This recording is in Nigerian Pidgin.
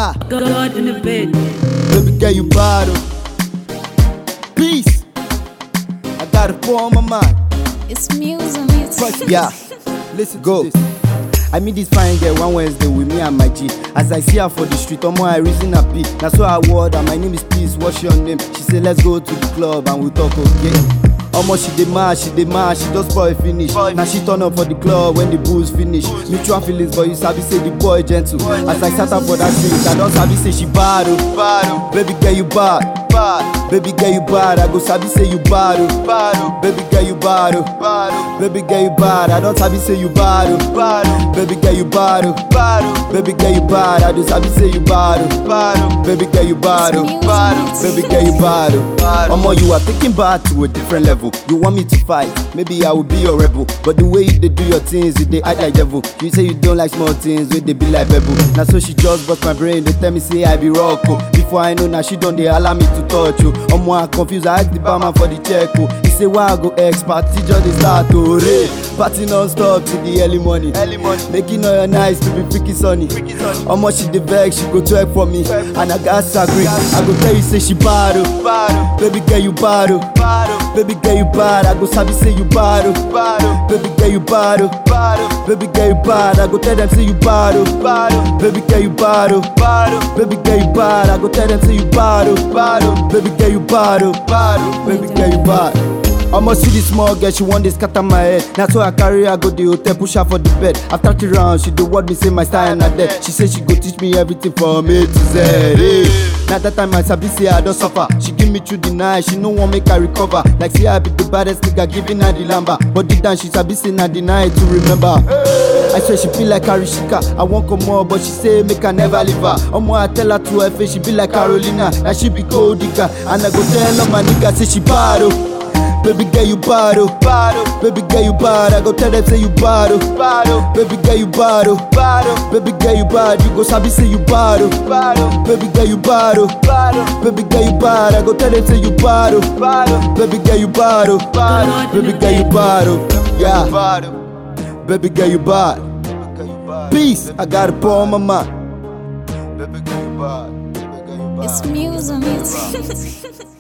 Yeah, God in the bed. baby girl, you bottle. Peace. I got a pour on my mind. It's music. It's Fuck yeah. Listen, go. I meet this fine girl one Wednesday with me and my G. As I see her for the street, omo I reason her P. Na so I word and my name is Peace. What's your name? She say let's go to the club and we talk okay. Omo she dey mad, she dey mad, she just spoil finish. Now she turn up for the club when the booze finish. Mutual feelings, but you sabi say the boy gentle. As I sat up for that street, I don sabi say she bad oh. Bad oh. Baby girl you bad. Bad. Baby girl you bad, I go sabi say you bad oh. Bad oh. Baby girl you bad oh. Bad oh. Baby girl you bad, I don sabi say you bad oh. Bad oh. Baby girl you bad oh. Bad oh. Baby girl you bad, I do sabi say you bad oh. Bad oh. Baby girl you bad oh. It's Bad music. oh. Baby girl you bad oh. Omo you are taking bad to a different level. You want me to fight? Maybe I will be your rebel. But the way you dey do your things, you dey act like devil. You say you don't like small things, wey dey be like pebble. Na so she just bust my brain, dey tell me say I be rock oh. Before I know, na she don dey allow me to touch oh. Omo I confused, I ask the barman for the check oh. He say why I go ex party just dey start oh. Re. Party non-stop till the early morning. Early morning. Making all your nights to be freaky sunny. Freaky sunny. Omo she dey vex, she go twerk for me. And I got agree. I go tell you say she bad oh. Bad oh. Baby girl you bad oh. Bad oh. Baby girl you bad, I go sabi say you bad oh. Bad oh. Baby girl you bad oh. Bad oh. Baby girl you bad, I go tell them say you bad oh. Bad oh. Baby girl you bad oh. Bad oh. Baby girl you bad, I go tell them say you bad oh. Bad oh. Baby girl you bad oh. Bad oh. Baby girl you bad. I'ma see this small girl, she want dey scatter my head. Na so I carry her go the hotel, push her for the bed. After three rounds, she dey word me say my style na dead. She say she go teach me everything from A to Z. Hey. Na that time I sabi say I don suffer. She give me through the night, she no wan make I recover. Like say I be the baddest nigga, giving her the lamba. But deep down she sabi say na the night to remember. I swear she feel like Karishika. I want come more, but she say make I never leave her. Omo I tell her to her face, she be like Carolina. Now she be gold digger, and I go tell all my niggas say she bad oh. Baby girl you bad oh. Bad oh. Baby girl you bad, I go tell them say you bad oh. Bad oh. Baby girl you bad oh. Bad oh. Baby girl you bad, you go sabi say you bad oh. Bad oh. Baby girl you bad oh. Bad oh. Baby girl you bad, I go tell them say you bad oh. Bad oh. Baby girl you bad oh. Bad oh. Baby girl you bad oh. Yeah. Bad oh. Baby girl you bad. Peace, I got a pour on my mind. Baby girl you bad. Baby girl you bad. It's music.